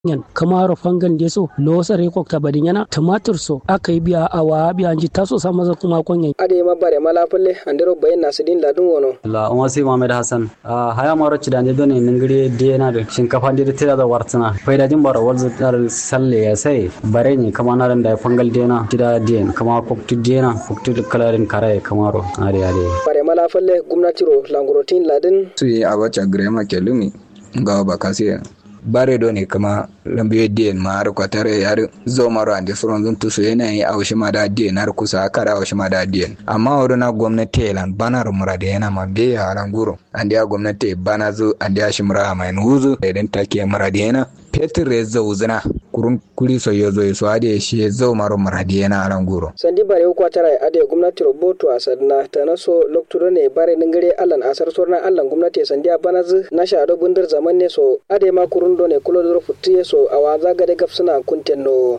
yan kamaro fangan de so lo sare ko ta badin yana tumatur so aka yi biya awa biya ji taso sa maza kuma konyan ade ma bare mala palle andero bayin nasidin ladun wono la umma sai muhammad hasan haya maro ci dande done ningiri de na da shinkafa de tira da wartana faida din bara walza dar salle ya sai bare ni kama na da fangal de na tida de kama koktu de na koktu kalarin kare kamaro ade ade bare mala palle gwamnati ro langurotin ladin su yi abacha grema kelumi ga bakasi bare do ne kama lambiyo diyen ma har kwatare yar zo maro ande furon zun tusu yana yi a washi ma da diyen har kusa kara washi ma da diyen amma wuri na gwamnati lan banar murade yana ma be ya halan guro ande ya gwamnati bana zu ande ya shi mura mai nuzu idan take murade yana petir ya zo zina kurun kuli so yo zo so ade shi zo maro murade yana halan guro sandi bare ko kwatare ade gwamnati roboto a sadna tanaso lokturo ne bare ningare allan asar sorna allan gwamnati sandi a banazu na sha do bundir zaman ne so ade ma kurun do ne kulo do futti so awa zaga de gaf suna kuntenno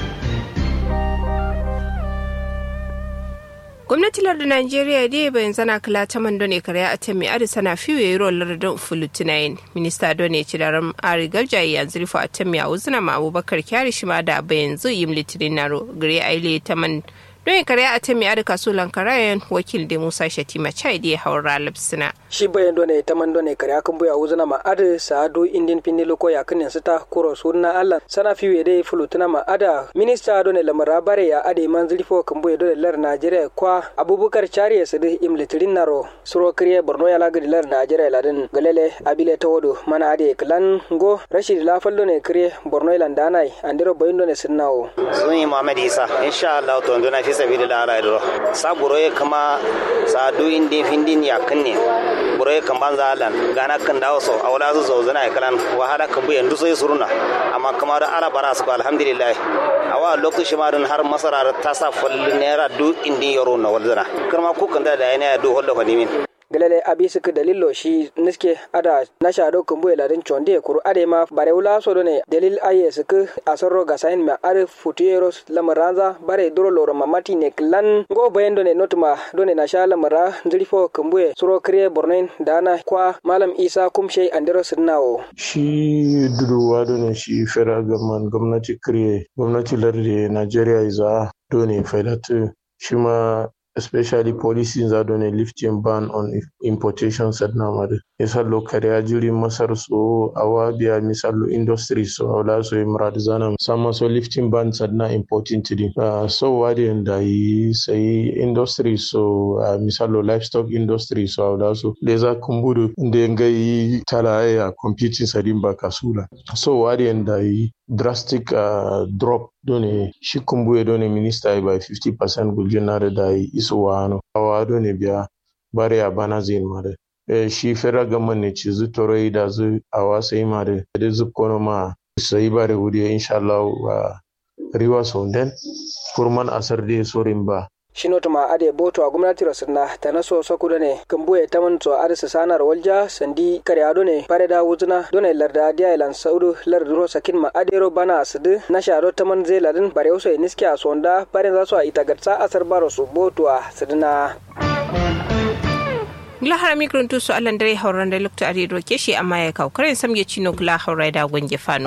gwamnati lardin najeriya dai bayan zana kala ta man done kare a ta mai adi sana fiye yi ruwan lardin fulutinayin minista done ci da ram ari galjayi yanzu rufe a ta mai a wuzina ma abubakar kyari shi ma da bayan zu yi litinin naro gare aile ta man don kare a ta mai adi kaso lankarayen wakil da musa shatima chai da ya haura lipsina shi bayan done ta man done kare akan buya wuzina ma adi sa'adu indin finni loko ya kan yansu ta kuro sunna allah sana fiye da fulutuna ma ada minista done lamara bare ya ade man zilfo kan buya done lar najeriya kwa abubakar chari ya sadi im litirin naro suro kriye borno ya lagadi lar najeriya ladin galele abile ta wado mana ade klan go rashid lafal done kriye borno ilan danai andiro bayan done sinnawo sun yi muhammad isa insha allah to ndona fi sabilillah ala idro sa buroye kama sa du indi findin ya kanne buroye kan banza alan gana kan dawo so awla su zo zana kalan wahala kan bu yandu sai suruna amma kama da ala bara su alhamdulillah awa lokaci ma dun har masara ta sa falli naira du indi yaro na walzana karma ku kan da da yana du hollo ko dimin galele abi suka dalilo shi niske ada na shado kumbu ladin chonde kuru ade ma bare wula so ne dalil aye suka asoro ga sain ma are futieros lamaranza bare duro loro mamati ne klan go bayendo ne notuma done na sha lamara ndrifo kumbu suro kriye bornen dana kwa malam isa kumshe andero sinnawo shi duruwa done shi federal government gwamnati kriye gwamnati lardi nigeria iza done faidatu shi ma especially policies that on a lifting ban on importation said namade misalo kariya jiri masar so awa biya misalo industry so awla so imrad zana sama so lifting ban said na importing tidi uh, so wadi da yi sai industry so uh, misalo livestock industry so awla so leza kumburu nde ngai tala ya computing sadin ba kasula so wadi da yi drastic uh, drop done shi kumbuye done minister by 50% guljinare da yi iso wano awa done biya bare ya bana zin mare e, shi federal government ne ci zu toro da zu awa sai mare da zu kono ma sai bare wuri insha Allah wa riwa sonden furman asar de sorin ba shino tuma ade boto a gwamnati rasirna ta naso sokudo ne kambuye taman to arisa sanar walja sandi kare ado ne pare da wuzuna done larda dia ilan saudu larduro sakin ma adero bana asidu na shado taman zai ladin bare uso niski a sonda bare za su a itagatsa asar baro su boto a sidina gila har mikron to su allan dare hauran da lukta are doke shi amma ya kawo karen samge cino gila haurai da gwange fano